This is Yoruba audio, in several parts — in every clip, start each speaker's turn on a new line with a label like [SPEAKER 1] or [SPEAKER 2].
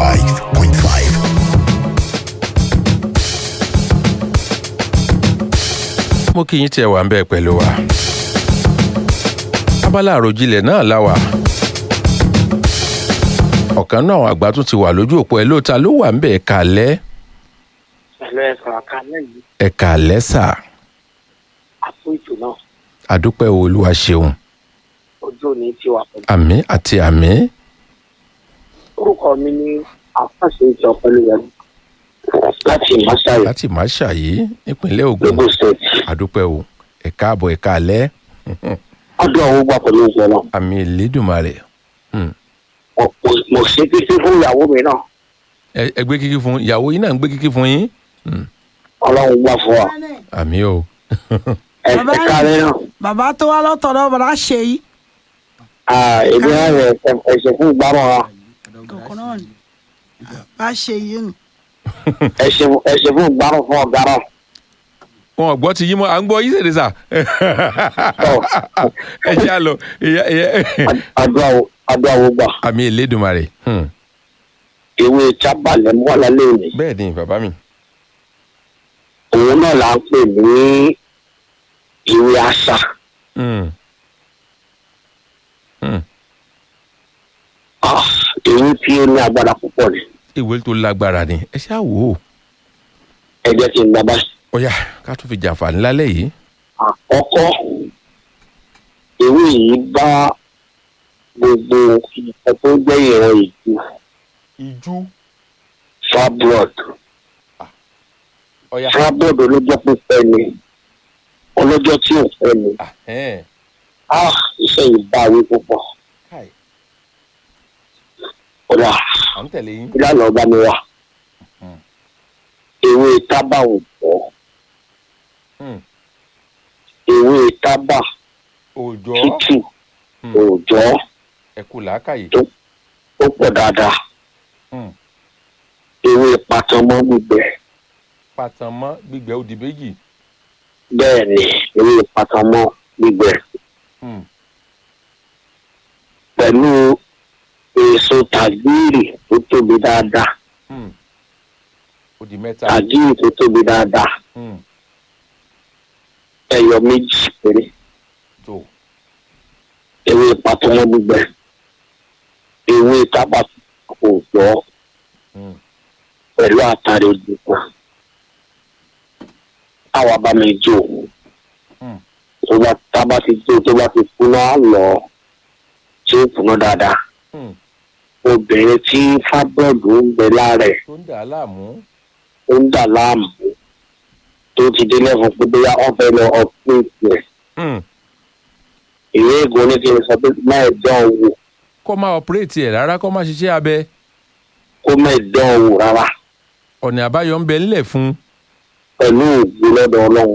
[SPEAKER 1] mo kí yín tí ẹ wà ń bẹ́ẹ̀ pẹ̀lú wa abala àròjinlẹ̀ náà láwà ọ̀kan náà àwọn àgbà tún ti wà lójú òpó ẹ lóòótá ló wà ń bẹ̀ ẹ̀ka alẹ́
[SPEAKER 2] pẹ̀lú ẹ̀sán àkàlẹ́ yìí
[SPEAKER 1] ẹ̀ka alẹ́ sà
[SPEAKER 2] àpò ètò náà
[SPEAKER 1] àdúpẹ́ olúwa ṣeun
[SPEAKER 2] ojú òní ti wà pẹ̀lú.
[SPEAKER 1] àmì àti àmì
[SPEAKER 2] orúkọ mi ní àfàṣe ìjọ pẹ̀lú rẹ̀ láti ìmọ̀ṣáyé
[SPEAKER 1] láti má ṣàyí nípínlẹ̀ Ògùn
[SPEAKER 2] lagos state
[SPEAKER 1] àdúpẹ́ o ẹ̀ka àbọ̀ ẹ̀ka alẹ́
[SPEAKER 2] ọdún ọ̀hún gbà pẹ̀lú ìjọ náà
[SPEAKER 1] àmì ìlédùmarè Hmm.
[SPEAKER 2] Mo- mo- mo ṣe títí fún ìyàwó mi náà
[SPEAKER 1] ẹ ẹ gbé kíkí fún ìyàwó yín náà ń gbé kíkí fún yín Hmm.
[SPEAKER 2] ọlọ́run gbà fún wa
[SPEAKER 1] àmì o
[SPEAKER 2] ẹ
[SPEAKER 3] Bàbá
[SPEAKER 2] ẹ káàárẹ̀ náà
[SPEAKER 3] bàbá tó wá lọ́tọ̀ọ̀dọ̀ bàbá ṣe yìí.
[SPEAKER 2] Ah, èmi náà rẹ̀ ẹ̀ṣẹ̀ fún ìgbàmọ̀ wa
[SPEAKER 3] kọ̀ọ̀kan náà ni bá ṣe yìí nù.
[SPEAKER 2] ẹ̀ṣẹ̀ fún ìgbàmọ̀ fún ọ̀gá náà
[SPEAKER 1] wọn ò gbọ́ ti yín mọ́ à ń gbọ́ yín sèrè sà ẹ jẹ́ àlọ́ ìyá- ìyá-
[SPEAKER 2] àdúrà wo- àdúrà wo gbà
[SPEAKER 1] àmì ìlédùmarè Hmm.
[SPEAKER 2] ewé chábàlẹ̀ mọ́ lálẹ́ òní
[SPEAKER 1] bẹ́ẹ̀ ni bàbá mi
[SPEAKER 2] òun náà là ń pè ní ìwé àṣà
[SPEAKER 1] Hmm. Hmm.
[SPEAKER 2] Ah, èyí tí ó ní agbára púpọ̀ ni
[SPEAKER 1] ìwé tó lágbára ni ẹ ṣáà wò ó
[SPEAKER 2] ẹ jẹ́ kí n gbà báyìí.
[SPEAKER 1] ó yá ká tún fi jàǹfààní lálẹ́ yìí
[SPEAKER 2] àkọ́kọ́ ewé yìí bá gbogbo nǹkan tó jẹ́ ìran ìjú
[SPEAKER 1] ìjú
[SPEAKER 2] fibroid
[SPEAKER 1] ó yá
[SPEAKER 2] fibroid ọlọ́jọ́ pípẹ́ ni ọlọ́jọ́ tí ò fẹ́ ni
[SPEAKER 1] ẹ̀hẹ́n.
[SPEAKER 2] ah iṣẹ́ yìí bá wí púpọ̀
[SPEAKER 1] Káì,
[SPEAKER 2] ọ̀dà
[SPEAKER 1] à ń tẹ̀lé yín
[SPEAKER 2] ìlànà ọba mi wà
[SPEAKER 1] Hmm.
[SPEAKER 2] ewé tábà ò bọ́
[SPEAKER 1] Hmm.
[SPEAKER 2] ewé tábà
[SPEAKER 1] òòjọ́
[SPEAKER 2] tútù
[SPEAKER 1] Hmm.
[SPEAKER 2] òòjọ́
[SPEAKER 1] ẹ kú làákàyè
[SPEAKER 2] ó pọ̀ dáadáa
[SPEAKER 1] Hmm.
[SPEAKER 2] ewé patamọ́ gbígbẹ
[SPEAKER 1] pàtàn mọ́ gbígbẹ́ òdì méjì
[SPEAKER 2] bẹ́ẹ̀ ni ewé patamọ́ gbígbẹ.
[SPEAKER 1] Hmm.
[SPEAKER 2] pẹ̀lú èso tàgíìrì tó tóbi dáadáa
[SPEAKER 1] Hmm. òdì mẹ́ta
[SPEAKER 2] tàgíìrì tó tóbi dáadáa
[SPEAKER 1] Hmm.
[SPEAKER 2] ẹyọ méjì péré
[SPEAKER 1] tó
[SPEAKER 2] ewé pàtọ́mọ́ gbígbẹ ewé tábà òòjọ́
[SPEAKER 1] Hmm.
[SPEAKER 2] pẹ̀lú àtàrí ìdìbò àwa bá mi jó
[SPEAKER 1] Hmm.
[SPEAKER 2] tó bá tábà ti jó tó bá ti kúná lọ tí ó kúná dáadáa
[SPEAKER 1] Hmm.
[SPEAKER 2] obìnrin tí fábọ́ọ̀dù ń bẹ lára ẹ̀
[SPEAKER 1] tó ń dà á láàmú
[SPEAKER 2] ó ń dà láàmú tó ti dé lẹ́fún pé bóyá wọ́n fẹ́ lọ ọ̀pẹ́ẹ̀tì ẹ̀
[SPEAKER 1] Hmm.
[SPEAKER 2] ìwé ìgò ní kí n sọ pé máa dán wò
[SPEAKER 1] kó máa ọ̀pẹ́rẹ́tì ẹ̀ rárá kó máa ṣiṣẹ́ abẹ
[SPEAKER 2] kó máa dán wò rárá
[SPEAKER 1] ọ̀nà àbáyọ ń bẹ ńlẹ̀ fún un
[SPEAKER 2] pẹ̀lú ògbó lọ́dọ̀ ọlọ́run.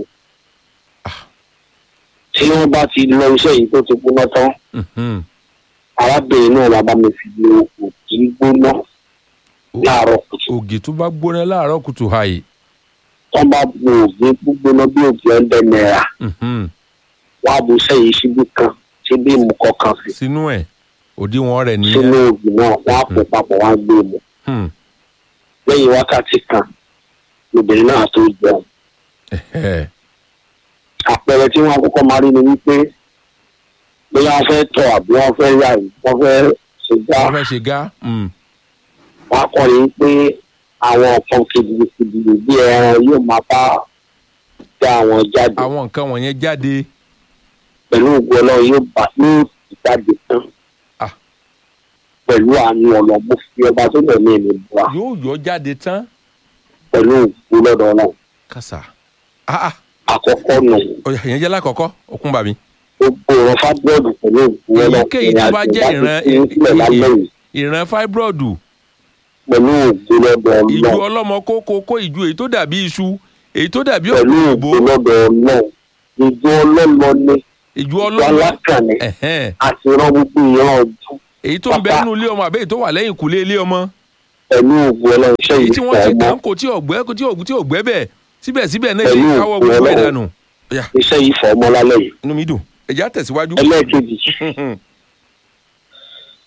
[SPEAKER 2] tí wọ́n bá ti lọ iṣẹ́ yìí tó ti gbóná tán
[SPEAKER 1] Mhm.
[SPEAKER 2] arábìnrin náà la bá mi fi lo òkì gbóná láàárọ̀ kùtù
[SPEAKER 1] ògì tó bá gbóná láàárọ̀ kùtù hàì
[SPEAKER 2] wọ́n bá bu ògì gbígbóná bí ògì ọ̀dẹ náírà
[SPEAKER 1] Mhm.
[SPEAKER 2] wọ́n á bu iṣẹ́ yìí síbí kan síbí ìmú kọ̀ọ̀kan sí
[SPEAKER 1] sínú ẹ̀ òdiwọ̀n rẹ̀
[SPEAKER 2] sínú
[SPEAKER 1] nìyẹn
[SPEAKER 2] ògì náà wọ́n á pò papọ̀ wọ́n á gbé mu
[SPEAKER 1] Hmm.
[SPEAKER 2] lẹ́yìn wákàtí kan obìnrin náà tó jẹun
[SPEAKER 1] Ẹ̀hẹ́.
[SPEAKER 2] àpẹẹrẹ tí wọ́n kọ́kọ́ máa rí ni wípé bóyá wọ́n fẹ́ tọ̀ àbí wọ́n fẹ́ yà wọ́n fẹ́ ṣe gbá
[SPEAKER 1] wọ́n fẹ́ ṣe gá Hmm.
[SPEAKER 2] wọ́n á kọ́ ni pé àwọn nǹkan kejìlélẹ́kejìlé bí ẹran yóò máa bá dá àwọn jáde
[SPEAKER 1] àwọn nǹkan wọ̀nyẹn jáde
[SPEAKER 2] pẹ̀lú ògùn ọlọ́run yóò bá yóò sì jáde tán
[SPEAKER 1] Ah.
[SPEAKER 2] pẹ̀lú àánú ọ̀nà mo fi ọba tó lẹ̀ ní èmi bua
[SPEAKER 1] yóò yọ jáde tán
[SPEAKER 2] pẹ̀lú ògùn lọ́dọ̀ ọlọ́run
[SPEAKER 1] kàṣà ah ah
[SPEAKER 2] àkọ́kọ́ nù
[SPEAKER 1] ọ̀yà ìyẹn jẹ́ lákọ̀ọ́kọ́ òkun bàbí
[SPEAKER 2] gbogbo ọ̀rọ̀ fábíọ́dù pẹ̀lú ògùn ọlọ́run
[SPEAKER 1] Èyíkéyìí tó bá jẹ́ ìran-
[SPEAKER 2] ìrìn àjò ìpínlẹ̀ lálẹ́ yìí
[SPEAKER 1] ìran fibroid
[SPEAKER 2] pẹ̀lú ògùn lọ́dọ̀
[SPEAKER 1] ìju
[SPEAKER 2] ọlọ́run
[SPEAKER 1] ọlọ́mọ kókó kó ìju èyí tó dàbí iṣu èyí tó dàbí
[SPEAKER 2] pẹ̀lú
[SPEAKER 1] òbó
[SPEAKER 2] ògùn lọ́dọ̀ ọlọ́run ìjọ ọlọ́lọ́ ní
[SPEAKER 1] ìju
[SPEAKER 2] ìjọ
[SPEAKER 1] ọlọ́mọ
[SPEAKER 2] alákànnì
[SPEAKER 1] ẹ̀hẹ́n.
[SPEAKER 2] àti ìran gbogbo ìran ọdún
[SPEAKER 1] èyí tó ń bẹ nínú ilé ọmọ àbẹ́ èyí tó wà lẹ́yìn kùlé ilé ọmọ
[SPEAKER 2] pẹ̀lú ògùn ọlọ́run iṣẹ́
[SPEAKER 1] èyí
[SPEAKER 2] yìí
[SPEAKER 1] tí
[SPEAKER 2] fọ́
[SPEAKER 1] wọ́n ti
[SPEAKER 2] ọmọ
[SPEAKER 1] kàn kò tí ọ̀gbẹ́ tí ọ̀gbẹ́ tí ọ̀gbẹ́ bẹ̀ síbẹ̀síbẹ̀ náà
[SPEAKER 2] Pẹ̀lú
[SPEAKER 1] èyí káwọ́
[SPEAKER 2] òkú
[SPEAKER 1] gbogbo ẹ̀
[SPEAKER 2] Ọlọ́run.
[SPEAKER 1] dànù. Ọ̀yà,
[SPEAKER 2] iṣẹ́ yìí fọ́ ọmọ lálẹ́ yìí
[SPEAKER 1] inú mi dùn ẹ̀já tẹ̀síwájú.
[SPEAKER 2] ẹlẹ́ẹ̀kejì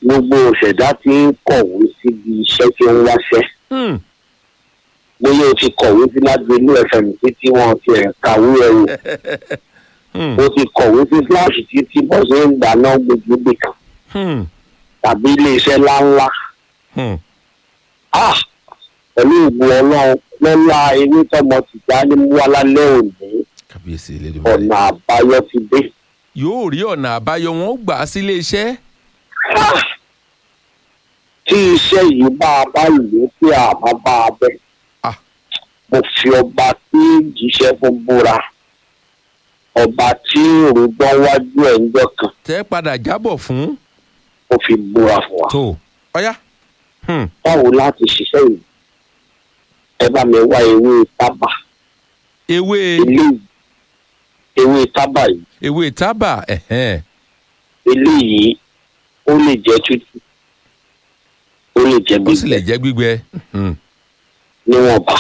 [SPEAKER 2] gbogbo òṣèdá ti ń kọ̀wé síbi iṣẹ́ tí ó ń wáṣẹ́
[SPEAKER 1] Hmm.
[SPEAKER 2] bóyá o ti kọ̀wé sí lágbèlú fm títí wọn ti ẹ̀ kàwé ẹ̀rù
[SPEAKER 1] Hmm.
[SPEAKER 2] o ti kọ̀wé sí fúláṣì títí bọ́ ṣe ń dáná gbogbo kan
[SPEAKER 1] Hmm.
[SPEAKER 2] tàbí iléeṣẹ́ ńláńlá
[SPEAKER 1] Hmm.
[SPEAKER 2] ah pẹ̀lú ìbò ọlọ́run lọ́la ewé tọmọ tìjà ní mú alálẹ́ òní
[SPEAKER 1] kábíyèsí elédùnmarè
[SPEAKER 2] ọ̀nà àbáyọ ti dé.
[SPEAKER 1] yóò rí ọ̀nà àbáyọ wọn ó gbà á sílé iṣẹ́
[SPEAKER 2] Ah! tí iṣẹ́ yìí bá a bá lò ó pé àbá bá a bẹ̀.
[SPEAKER 1] Ah.
[SPEAKER 2] mo fi ọba tí jíṣẹ́ fún búra ọba tí òrùgbọ́n wájú ẹ̀ ń jọ kan
[SPEAKER 1] tẹ́ padà jábọ̀ fún
[SPEAKER 2] ó fi búra fún wa.
[SPEAKER 1] tó ọ̀yá Hmm.
[SPEAKER 2] báwo láti ṣiṣẹ́ yìí ẹ bá mi wá ewé tábà
[SPEAKER 1] ewé
[SPEAKER 2] eléyìí ewé tábà yìí
[SPEAKER 1] ewé tábà ẹ̀hẹ́n.
[SPEAKER 2] eléyìí ó lè jẹ́ tútù ó lè jẹ́
[SPEAKER 1] ó sì lè
[SPEAKER 2] gbígbẹ
[SPEAKER 1] jẹ́ gbígbẹ Hmm.
[SPEAKER 2] níwọ̀nba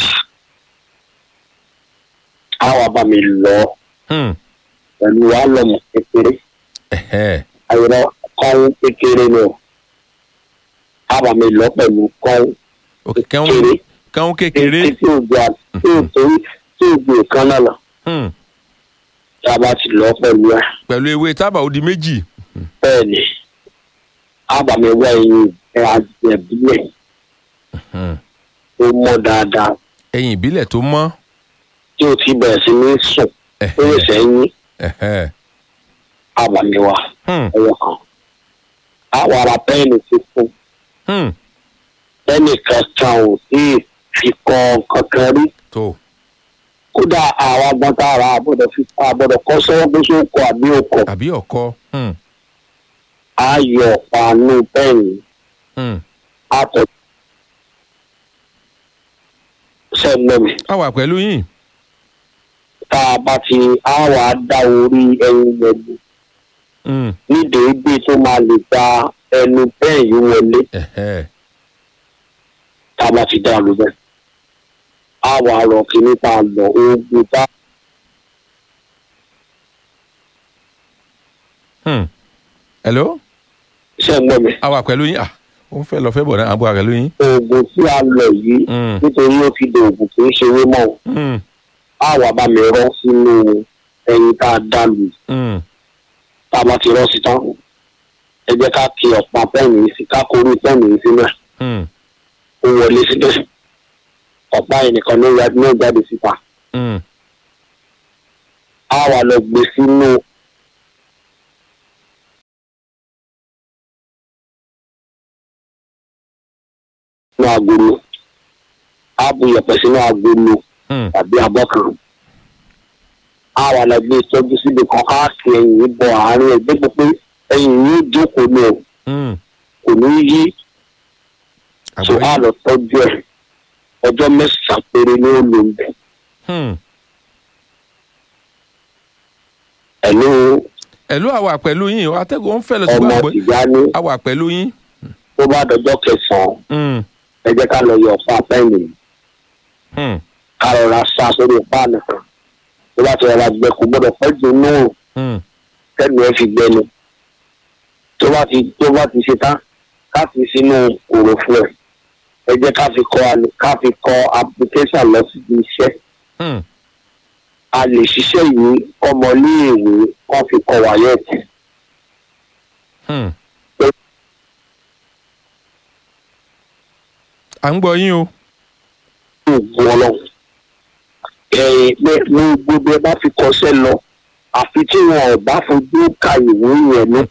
[SPEAKER 2] á wá bá mi lọ
[SPEAKER 1] Hmm.
[SPEAKER 2] pẹ̀lú álọ̀mù kékeré
[SPEAKER 1] ẹ̀hẹ́n.
[SPEAKER 2] àyẹ̀rọ kọ́hún kékeré ni o á bá mi lọ pẹ̀lú kọ́hún
[SPEAKER 1] òkè kẹ́hún
[SPEAKER 2] kékeré
[SPEAKER 1] kẹ́hún kékeré
[SPEAKER 2] tí ò gbé tí ò torí tí ò gbé kan náà lọ
[SPEAKER 1] Hmm.
[SPEAKER 2] tá a bá ti lọ pẹ̀lú ẹ̀
[SPEAKER 1] pẹ̀lú ewé tábà ó di méjì
[SPEAKER 2] bẹ́ẹ̀ ni á bá mi wá ẹyin ẹ̀ àjẹbílẹ̀
[SPEAKER 1] Hmm.
[SPEAKER 2] tó mọ́ dáadáa
[SPEAKER 1] ẹyin ìbílẹ̀ tó mọ́
[SPEAKER 2] tí o ti bẹ̀rẹ̀ sí ní sùn ó lè
[SPEAKER 1] ẹ̀hẹ́n.
[SPEAKER 2] sẹ́yìn
[SPEAKER 1] ẹ̀hẹ́n.
[SPEAKER 2] àbàmìwá
[SPEAKER 1] Hmm.
[SPEAKER 2] ẹ̀yọ kan. àwọn ará pẹ́ẹ́nì ti fún
[SPEAKER 1] Hmm.
[SPEAKER 2] pẹ́ẹ́nì kankan ò sí fi kọ́ kankan rí.
[SPEAKER 1] tó
[SPEAKER 2] kódà àwọn agbọ́ntà ara àbọ̀dọ̀ fi àbọ̀dọ̀ kọ́ sọ́wọ́ pé ṣó kọ àbí òkọ̀
[SPEAKER 1] àbí ọkọ Hmm.
[SPEAKER 2] á yọ ọ̀pá-nú pẹ́ẹ́nì
[SPEAKER 1] Hmm.
[SPEAKER 2] á tọ̀ sẹ́gbẹ̀mí.
[SPEAKER 1] a wà pẹ̀lú yín
[SPEAKER 2] tá a bá ti á wà á dá orí ẹyin yẹn lù
[SPEAKER 1] Hmm.
[SPEAKER 2] nídìí gbé tó máa lè gba ẹnu bẹ́ẹ̀ yìí wọlé.
[SPEAKER 1] ẹ̀hẹ́n.
[SPEAKER 2] tá a bá ti dá ló bẹ́ẹ̀. a wà rọ kíní tá a lọ oògùn tá
[SPEAKER 1] Hmm. hello
[SPEAKER 2] ṣe ń gbọ́ mi.
[SPEAKER 1] a wà pẹ̀lú yín ah ó ń fẹ́ lọ fẹ́ bọ̀ náà a bọ̀ pẹ̀lú yín
[SPEAKER 2] oògùn tí a lọ yìí
[SPEAKER 1] Hmm.
[SPEAKER 2] nítorí ó ti di oògùn kì í ṣe ewé mọ́ o.
[SPEAKER 1] Hmm.
[SPEAKER 2] a wà bá mi rọ́ sínú ẹyin tá a dá lù
[SPEAKER 1] Hmm.
[SPEAKER 2] tá a bá ti rọ́ sí tán. ẹ jẹ́ ká kí ọ̀pá pẹ́ẹ́nì yìí sí ká kórè pẹ́ẹ́nì yìí sínú ẹ̀
[SPEAKER 1] Hmm.
[SPEAKER 2] ó wọlé síbẹ̀. ọ̀pá yìí nìkan ló ya- ló jáde síta.
[SPEAKER 1] Hmm.
[SPEAKER 2] a wà lọ gbé sínú sínú agolo a bu yẹ̀pẹ̀ sínú agolo
[SPEAKER 1] Hmm.
[SPEAKER 2] tàbí abọ́ kan a wà lọ gbé tọ́jú síbi kan á fi ẹ̀yìn bọ àárín ẹgbẹ́ pé ẹ̀yìn yìí jókòó ní o
[SPEAKER 1] Hmm.
[SPEAKER 2] kò ní yí so
[SPEAKER 1] àgbọ̀
[SPEAKER 2] a
[SPEAKER 1] yín
[SPEAKER 2] lọ tọ́jú ẹ̀ ọjọ́ mẹ́sàn-án péré ní ó lò ń bẹ̀
[SPEAKER 1] Hmm.
[SPEAKER 2] ẹ̀lú
[SPEAKER 1] ẹ̀lú a wà pẹ̀lú yín o atẹ́gùn ń fẹ́ lọ sí
[SPEAKER 2] ọmọ
[SPEAKER 1] gbàgbọ́
[SPEAKER 2] tìjà ní
[SPEAKER 1] a wà pẹ̀lú yín
[SPEAKER 2] tó bá dọjọ́ kẹsàn-án
[SPEAKER 1] Hmm.
[SPEAKER 2] ẹ jẹ́ ká lọ yọ ọ̀pá pẹ́ẹ́nì yìí.
[SPEAKER 1] Hmm.
[SPEAKER 2] ká rọra sá sórí páànù kan tó bá ti rọra gbẹ kó gbọ́dọ̀ pẹ́ jù náà
[SPEAKER 1] Hmm.
[SPEAKER 2] kẹ́nu ẹ fi gbẹnu tó bá ti tó bá ti ṣe tán ká fi sínú òròfo ẹ̀ ẹ jẹ́ ká fi kọ àlè- ká fi kọ application lọ síbi iṣẹ́
[SPEAKER 1] Hmm.
[SPEAKER 2] a lè ṣiṣẹ́ yìí ọmọléèwé wọ́n fi kọ wáyẹ̀tì
[SPEAKER 1] Hmm. à ń gbọ́ yín o
[SPEAKER 2] oògùn ọlọ́run ẹ̀yìn pé ní gbogbo ẹ bá fi kọsẹ́ lọ àfi tí wọn ò bá fojú ka ìwé yẹn ní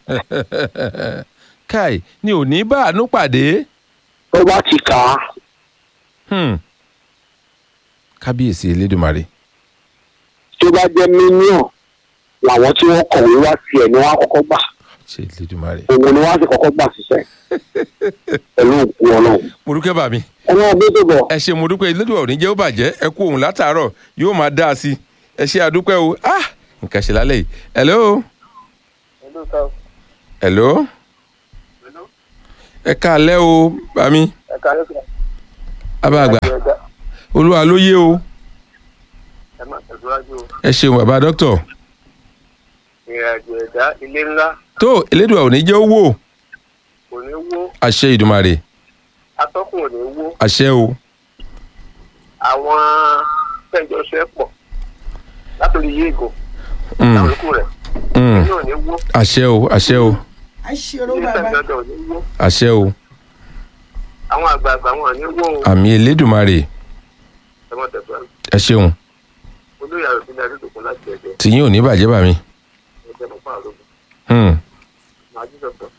[SPEAKER 1] káì ni ò ní bá àánú pàdé
[SPEAKER 2] tó bá ti kà á
[SPEAKER 1] Hmm. kábíyèsí elédùnmarè
[SPEAKER 2] tó bá jẹ́ mílíọ̀n làwọn tí wọ́n kọ̀wé wá tiẹ̀ ni wọ́n á kọ́kọ́ gbà
[SPEAKER 1] ṣe elédùnmarè
[SPEAKER 2] òun ni wọ́n á sì kọ́kọ́ gbà síṣẹ́ pẹ̀lú òkú ọlọ́run.
[SPEAKER 1] mo dúpẹ́ bá mi
[SPEAKER 2] ẹ máa gbé tó bọ̀
[SPEAKER 1] ẹ ṣe mo dúpẹ́ elédùn òní jẹ́ ó bàjẹ́ ẹ kú òun látàárọ̀ yóò máa dá a sí ẹ ṣe àdúpẹ́ o ah nǹkan ṣe lálẹ́ yìí hello hello ẹ káalẹ́ o bá mi
[SPEAKER 2] ẹ̀ka lẹ́sìn
[SPEAKER 1] abáàgbà olúwa ló yé o
[SPEAKER 2] ẹ máa tẹ̀síwájú
[SPEAKER 1] ẹ ṣeun bàbá dókítà
[SPEAKER 2] ìrìnàjò ẹ̀dá ilé ńlá
[SPEAKER 1] tó elédùn òní jẹ́ ó wò
[SPEAKER 2] kò ní wó
[SPEAKER 1] àṣẹ ìdùmarè
[SPEAKER 2] atọ́kùn ò ní wó
[SPEAKER 1] àṣẹ o
[SPEAKER 2] àwọn tẹ́jọṣẹ́ pọ̀ látòrí yéègò
[SPEAKER 1] Mm,
[SPEAKER 2] àwọn ikú rẹ̀
[SPEAKER 1] mm.
[SPEAKER 2] ní ò ní wó
[SPEAKER 1] àṣẹ o àṣẹ o
[SPEAKER 3] àṣírò
[SPEAKER 2] ilé
[SPEAKER 3] bàbá
[SPEAKER 2] tẹ̀gbọ́dọ̀ ò ní wó
[SPEAKER 1] àṣẹ o
[SPEAKER 2] àwọn àgbààgbà wọn ò ní wó o
[SPEAKER 1] àmì elédùmarè
[SPEAKER 2] ẹ̀wọ̀n tẹ̀sán
[SPEAKER 1] ẹ ṣeun
[SPEAKER 2] olóyè àròsílẹ̀ adédọ̀kun láti ẹ̀jẹ̀
[SPEAKER 1] tìyín ò ní bàjẹ́ bà mí.
[SPEAKER 2] ẹ̀jẹ̀ mọ́pá àrògùn
[SPEAKER 1] Hmm,
[SPEAKER 2] màá jí sọ̀tọ̀.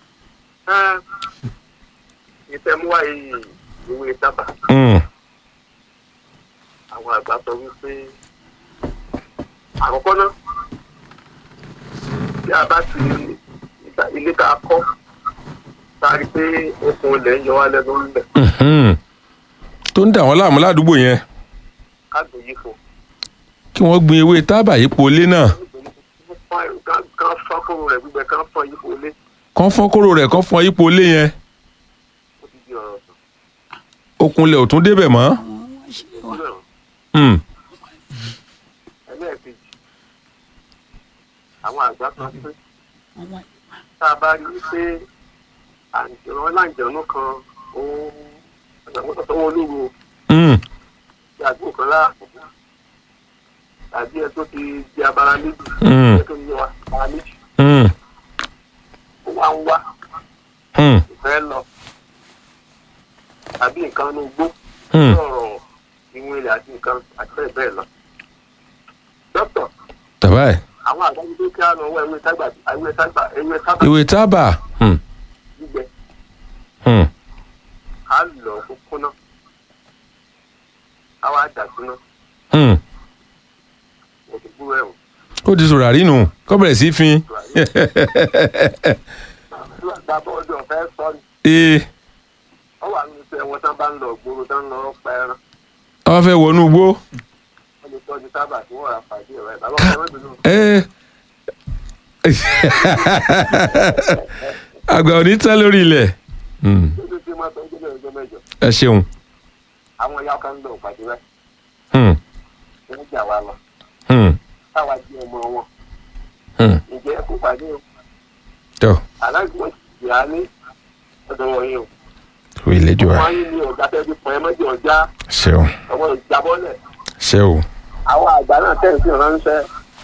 [SPEAKER 2] ìtẹ̀múwá yìí ìwé tábà
[SPEAKER 1] hmm,
[SPEAKER 2] àwọn àgbà sọ wípé àkọ́kọ́ náà tí a bá ti ìta- ilé tá a kọ́ tá a rí i pé okùn ilẹ̀ ń yọ wá lẹ́nu ńlẹ̀
[SPEAKER 1] mhm. tó ń dà wọ́n láàmú ládùúgbò yẹn
[SPEAKER 2] ká gbé yìí fò.
[SPEAKER 1] kí wọ́n gbin ewé tábà yípo ilé náà
[SPEAKER 2] kán fọ́n kóró rẹ̀ gbígbẹ kán fọ́n yìí fò lé
[SPEAKER 1] kán fọ́n kóró rẹ̀ kán fọ́n yípo ilé yẹn
[SPEAKER 2] ó ti di ọ̀rọ̀ sàn.
[SPEAKER 1] okunlẹ̀ ò tún débẹ̀ mọ́.
[SPEAKER 3] àwọn àṣírí wa
[SPEAKER 1] Hmm,
[SPEAKER 2] ẹlẹ́ẹ̀kejì àwọn àgbà kan pé
[SPEAKER 3] àwọn
[SPEAKER 2] tá a bá rí i pé àǹjọ̀rọ̀ láǹjọ̀nù kan ó àgbàmọ́tò wọn olúwo
[SPEAKER 1] hmm,
[SPEAKER 2] ti àdúgbò kan láàbò tàbí ẹ tó ti di abara méjì
[SPEAKER 1] hmm,
[SPEAKER 2] ẹ tó ti yọ abara méjì
[SPEAKER 1] hmm,
[SPEAKER 2] ó wá ń wá
[SPEAKER 1] hmm,
[SPEAKER 2] ìfẹ́ lọ tàbí nǹkan ní gbó
[SPEAKER 1] hmm.
[SPEAKER 2] sọ̀rọ̀ ìwọ̀n ilẹ̀ àti nǹkan àti bẹ́ẹ̀ bẹ́ẹ̀ lọ. dókítà
[SPEAKER 1] tàbá ẹ̀
[SPEAKER 2] àwọn àgbájú tó kí á lọ wọ ewé tágbà ewé tágbà ewé tágbà
[SPEAKER 1] ewé tábà hmm,
[SPEAKER 2] gbígbẹ
[SPEAKER 1] hmm,
[SPEAKER 2] á lọ kó kúná á wá dà síná
[SPEAKER 1] hmm.
[SPEAKER 2] òtù gbúrò ẹ̀wọ̀n.
[SPEAKER 1] ó di sòrò àrínú kó bẹ̀rẹ̀ sí í fin.
[SPEAKER 2] nígbà bọ́ọ̀dù ọ̀fẹ́ sọ ni
[SPEAKER 1] ee
[SPEAKER 2] ó wà nínú iṣẹ́ wọn tán bá ń lọ gbòòrò tán lọ pa ẹran
[SPEAKER 1] wọ́n fẹ́ wọnú igbó.
[SPEAKER 2] wọ́n lè tọ́jú tábà tí wọ́n rà pàdé rẹ̀ bàbá ọ̀fẹ́ mẹ́bìnú
[SPEAKER 1] Ee. àgbà ò ní tán lórí ilẹ̀. Hmm,
[SPEAKER 2] tó ti máa tọ́jú bẹ́ẹ̀ ọjọ́ mẹ́jọ
[SPEAKER 1] ẹ ṣeun.
[SPEAKER 2] àwọn ìyá kan ń lọ pàdé rẹ̀
[SPEAKER 1] Hmm,
[SPEAKER 2] wọ́n jà wá lọ
[SPEAKER 1] hmm,
[SPEAKER 2] táwa jẹ́ ọmọ wọn
[SPEAKER 1] hmm.
[SPEAKER 2] ǹjẹ́ ẹ kó pàdé o
[SPEAKER 1] tó
[SPEAKER 2] aláìsí wọn ti yà á ní ọ̀dọ̀ wọ̀nyí o
[SPEAKER 1] o ìlẹ́jọ́
[SPEAKER 2] wọ́n
[SPEAKER 1] wa
[SPEAKER 2] á yín ní ọ̀gá tẹ́bí pọ̀ ẹ mọ́jọ ọjà
[SPEAKER 1] ṣeun
[SPEAKER 2] ọmọ ìjábọ́lẹ̀
[SPEAKER 1] ṣeun.
[SPEAKER 2] àwọn àgbà náà tẹ̀ sí ránṣẹ́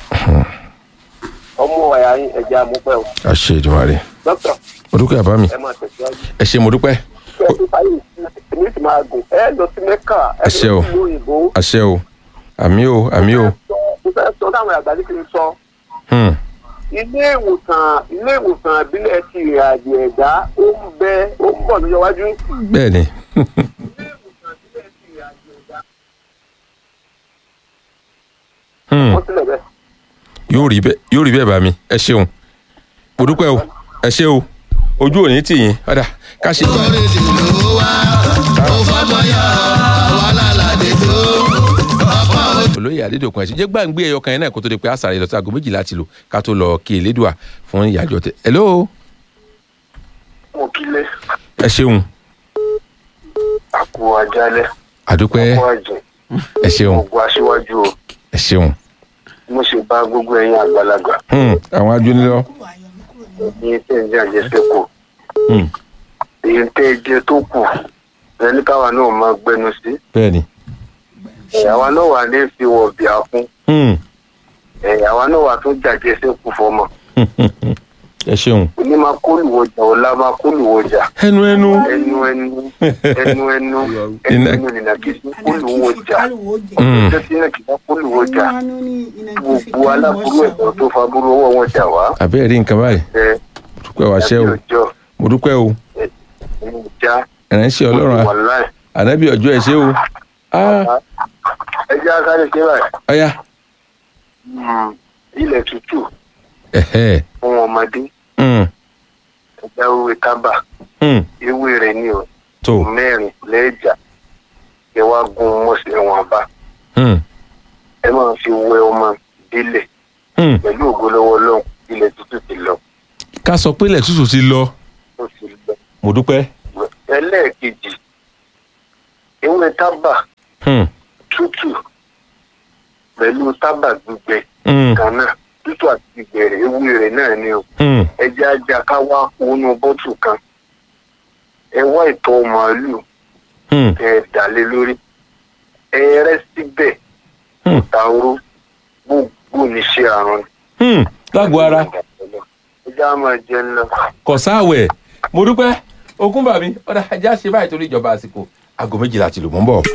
[SPEAKER 2] ọmọ ọ̀yà yín ẹ̀jẹ̀ àmúpẹ́ o
[SPEAKER 1] àṣẹ ìdùmarè.
[SPEAKER 2] dókítà
[SPEAKER 1] mo dúpẹ́ àbá mi
[SPEAKER 2] ẹ máa tẹ̀síwájú.
[SPEAKER 1] ẹ ṣe mo dúpẹ́
[SPEAKER 2] kí ẹ ti fàyè èmi sì máa gùn ẹ lọ sí mẹ́kà ẹ
[SPEAKER 1] Àṣẹ
[SPEAKER 2] lọ
[SPEAKER 1] o.
[SPEAKER 2] sí ìlú òyìnbó.
[SPEAKER 1] àṣẹ o àmì o àmì o.
[SPEAKER 2] mo fẹ́ sọ táwọn àgbà ní kí n sọ
[SPEAKER 1] Hmm,
[SPEAKER 2] ilé ìwòsàn ilé ìwòsàn ìbílẹ̀ ti ìrìnàjò ẹ̀dá ó ń bẹ ó ń bọ̀ lọ́jọ́ iwájú.
[SPEAKER 1] bẹ́ẹ̀ ni. Hmm,
[SPEAKER 2] wọ́n sílẹ̀ bẹ́ẹ̀.
[SPEAKER 1] yóò rí bẹ́ẹ̀ yóò rí bẹ́ẹ̀ bá mi ẹ ṣeun mo dúpẹ́ o ẹ ṣe o ojú ò ní tì yín ọ̀dà ká ṣe.
[SPEAKER 4] oríṣi ló wá ó fọmọ yá àwa lálàdé tó ọ̀pọ̀
[SPEAKER 1] olóyè adédọ̀kun ẹ̀sìn jẹ́ gbàǹgbé ẹyọ kan yẹn náà kó tó di pé àṣàrẹ̀ lọ sí aago méjìlá ti lò ká tó lọ kí elédùà fún ìyàjọ tẹ. hello
[SPEAKER 2] mo kílé
[SPEAKER 1] ẹ ṣeun
[SPEAKER 2] àkó ajálẹ̀
[SPEAKER 1] àdúpẹ́
[SPEAKER 2] àkó àjẹ́
[SPEAKER 1] ẹ ṣeun
[SPEAKER 2] gbogbo aṣíwájú o
[SPEAKER 1] ẹ ṣeun.
[SPEAKER 2] mo ṣe bá gbogbo ẹ̀yin àgbàlagbà
[SPEAKER 1] Hmm, àwọn ajónilọ.
[SPEAKER 3] kúrò ayọ̀ mi kúrò ní
[SPEAKER 2] ní tẹ̀ ń jẹ́ àjẹsẹ́kù
[SPEAKER 1] Hmm,
[SPEAKER 2] èyí tẹ́ ẹ jẹ tó kù ẹni káwa náà máa gbẹnu sí
[SPEAKER 1] bẹ́ẹ̀ ni.
[SPEAKER 2] ẹ̀yàwá náà wà ní fi wọ̀ bíà fún
[SPEAKER 1] Hmm,
[SPEAKER 2] ẹ̀yàwá náà wà tún jàjẹsẹ́kù fọmọ
[SPEAKER 1] hmm, hmm, hmm. ẹ ṣeun.
[SPEAKER 2] òní máa kólùwọjà ọ̀la máa kólùwọjà
[SPEAKER 1] ẹnu ẹnu.
[SPEAKER 2] ẹnu ẹnu ẹnu ẹnu ẹnu ẹnu nìyàkí sí kólùwọjà
[SPEAKER 1] Hmm,
[SPEAKER 2] ọjọ́ tí náà kì í bá kólùwọjà gbogbo aláburú ẹ̀dọ́ tó fa burú ọwọ́ wọn jà wá
[SPEAKER 1] àbẹ́ẹ̀ rí nǹkan báyìí
[SPEAKER 2] ẹ
[SPEAKER 1] dúpẹ́ wá ṣẹ́ o
[SPEAKER 2] ọjọ́
[SPEAKER 1] mo dúpẹ́ o
[SPEAKER 2] ẹnu já
[SPEAKER 1] ìránṣẹ́ ọlọ́run
[SPEAKER 2] wà láì
[SPEAKER 1] ànábì ọjọ́ ẹ ṣé o. Ah,
[SPEAKER 2] ẹ jẹ́ akárè ṣe báyìí
[SPEAKER 1] ọ̀ya.
[SPEAKER 2] Hmm, ilẹ̀ tútù
[SPEAKER 1] ẹ̀hẹ́.
[SPEAKER 2] fún ọmọdé
[SPEAKER 1] Hmm,
[SPEAKER 2] ẹja ewé tábà
[SPEAKER 1] hmm,
[SPEAKER 2] ewé rẹ̀ ní o
[SPEAKER 1] tó.
[SPEAKER 2] mẹ́rin lẹ́ẹ̀jà ẹ wá gun mọ́sẹ̀ wọn bá
[SPEAKER 1] Hmm,
[SPEAKER 2] ẹ máa fi wẹ ọmọ délẹ̀
[SPEAKER 1] hmm.
[SPEAKER 2] pẹ̀lú ògbólọ́wọ́ lọ́hùn ilẹ̀ tútù ti lọ
[SPEAKER 1] ká sọ pé ilẹ̀ tútù ti lọ
[SPEAKER 2] ó ti lọ.
[SPEAKER 1] mo dúpẹ́.
[SPEAKER 2] ẹlẹ́ẹ̀kejì ewé tábà
[SPEAKER 1] Hmm,
[SPEAKER 2] tútù pẹ̀lú tábà gbígbẹ
[SPEAKER 1] hmm,
[SPEAKER 2] kan náà tútù àti gbígbẹ rẹ̀ ewé rẹ̀ náà ni o
[SPEAKER 1] hmm,
[SPEAKER 2] ẹja ajá ká wá wọnú bọ́tù kan ẹ wá ìtọ̀ màálù
[SPEAKER 1] Hmm.
[SPEAKER 2] ẹ dàlé lórí ẹ rẹ́ síbẹ̀
[SPEAKER 1] Hmm.
[SPEAKER 2] tàwóró gbogbo níṣẹ́ àrùn.
[SPEAKER 1] Hmm. lágbo ara
[SPEAKER 2] ẹ já máa jẹ ńlá.
[SPEAKER 1] kò sáàwẹ̀ mo dúpẹ́ ogún bàmí ọ̀dà ajá ṣe báyìí torí ìjọba àsìkò aago méjìlá ti lù mọ́ ń bọ̀.